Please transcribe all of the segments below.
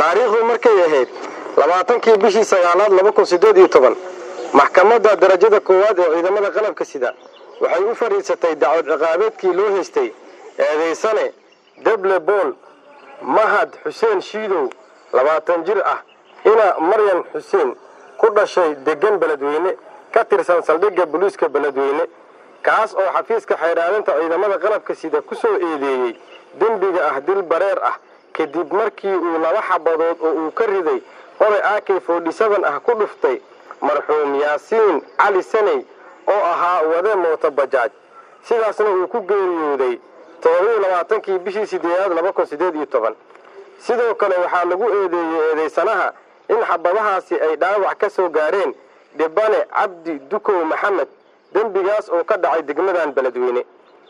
taariikhdu markay ahayd labaatankii bishii sagaalaad laba kun sideed iyo toban maxkamadda darajada koowaad ee ciidamada qalabka sida waxay u fadhiisatay dacwad ciqaabeedkii loo haystay eedaysane deble bool mahad xuseen shiidow labaatan jir ah ina maryan xuseen ku dhashay degan beledweyne ka tirsan saldhigga booliiska beledweyne kaas oo xafiiska xeydhaalinta ciidamada qalabka sida ku soo eedeeyey dembiga ah dil bareer ah kadib markii uu laba xabadood oo uu ka riday qoray ak forty-seven ah ku dhuftay marxuum yaasiin cali saney oo ahaa wade mooto bajaaj sidaasna uu ku geeriyooday todobaiyo labaatankii bishii sideedaad laba kun sideed iyo toban sidoo kale waxaa lagu eedeeyey eedaysanaha in xabadahaasi ay dhaawac ka soo gaareen dhibane cabdi dukow maxamed dembigaas oo ka dhacay degmadan beledweyne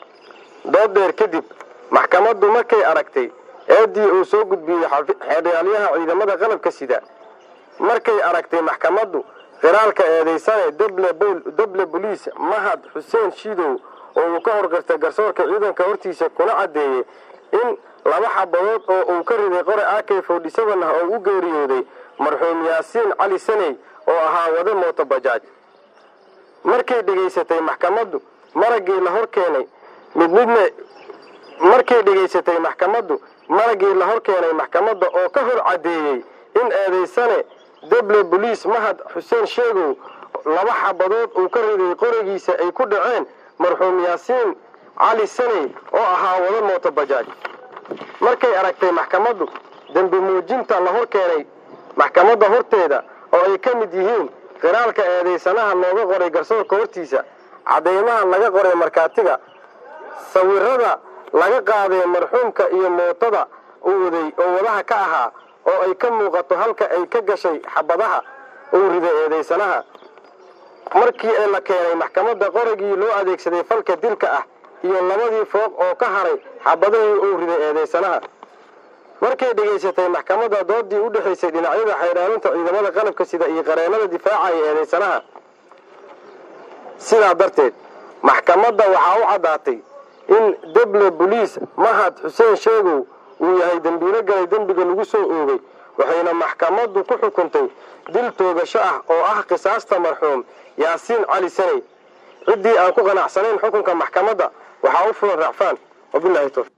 dood dheer kadib maxkamaddu markay aragtay eedii uu soo gudbiyey xeerdhaalyaha ciidamada qalabka sida markay aragtay maxkamaddu qiraalka eedaysane deble boliis mahad xuseen shiidow oo uu ka horgartay garsoorka ciidanka hortiisa kuna caddeeyey in laba xabadood oo uu ka riday qore ak forty-seven ah oo u geeriyooday marxuum yaasiin cali saney oo ahaa wade mooto bajaaj markay dhegaysatay maxkamaddu maraggii la hor keenay mid midna markay dhegaysatay maxkamaddu maraggii la hor keenay maxkamadda oo ka hor caddeeyey in eedaysane deble boliis mahad xuseen sheegow laba xabadood uu ka riday qorigiisa ay ku dhaceen marxuum yaasiin cali saney oo ahaa wada mooto bajaaj markay aragtay maxkamaddu dembi muujinta la hor keenay maxkamadda horteeda oo ay ka mid yihiin qiraalka eedaysanaha looga qoray garsoorka hortiisa caddaymaha laga qoray markhaatiga sawirada laga qaaday marxuumka iyo mootada uu waday oo wadaha ka ahaa oo ay ka muuqato halka ay ka gashay xabadaha uu riday eedaysanaha markii ee la keenay maxkamadda qorigii loo adeegsaday falka dilka ah iyo labadii fooq oo ka haray xabadihii uu riday eedaysanaha markay dhegaysatay maxkamadda doodii u dhexaysay dhinacyada xaydhaalinta ciidamada qalabka sida iyo qareennada difaacaya eedaysanaha sidaa darteed maxkamadda waxaa u caddaatay in deble boliis mahad xuseen sheegow uu yahay dembiilo galay dembiga lagu soo oogay waxayna maxkamaddu ku xukuntay dil toogasho ah oo ah qisaasta marxuum yaasiin cali saney ciddii aan ku qanacsanayn xukunka maxkamadda waxaa u fulan racfaan wabilahi towfiq